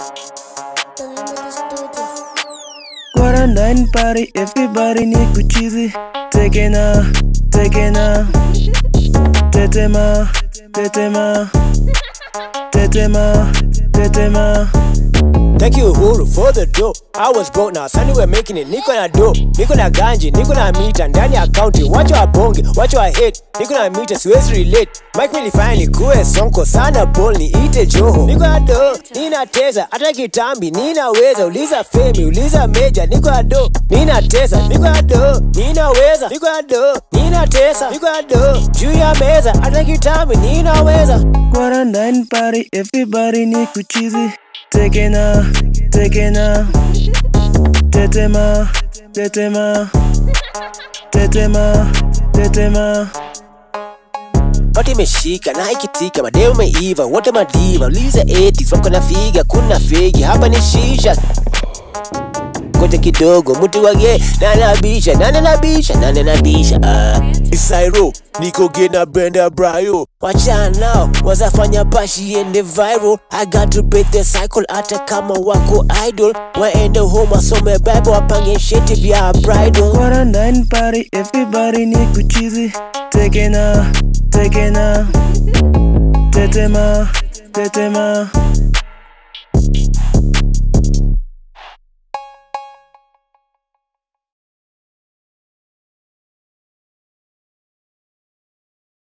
Quarantine party, everybody ni kuchizi. Tekena, tekena, tetema, tetema, tetema, tetema. Thank you Uhuru for the dough. I was broke now, suddenly we're making it. Niko na dough, niko na ganji, niko na mita ndani ya county. Wacha wabonge, wacha wa hate. Niko na mita, siwezi relate. Mike nilifanya nikuwe sonko sana ball ni ite joho. Niko na dough, nina teza, hata kitambi ninaweza. Uliza Femi, uliza Meja, niko na dough, nina teza, niko na dough, ninaweza. Niko na dough, nina tesa, niko na dough, juu ya meza, hata kitambi ninaweza. Quarantine party, everybody ni kuchizi. Tekena, tekena, tetema, tetema, tetema, tetema. Pati imeshika na ikitika, mademu meiva, wote madiva, uliza eti soko na figa, kuna fegi hapa ni shisha. Ngoja kidogo, mtu wage nani anabisha, nani anabisha, nani anabisha ah. Isairo, niko gena benda brayo Wachana nao, wazafanya bashi ende viral I got to break the cycle hata kama wako idol Waende home wasome bible wapange sheti vya bridal Quarantine party, everybody ni kuchizi. Tekena, tekena, tetema, tetema,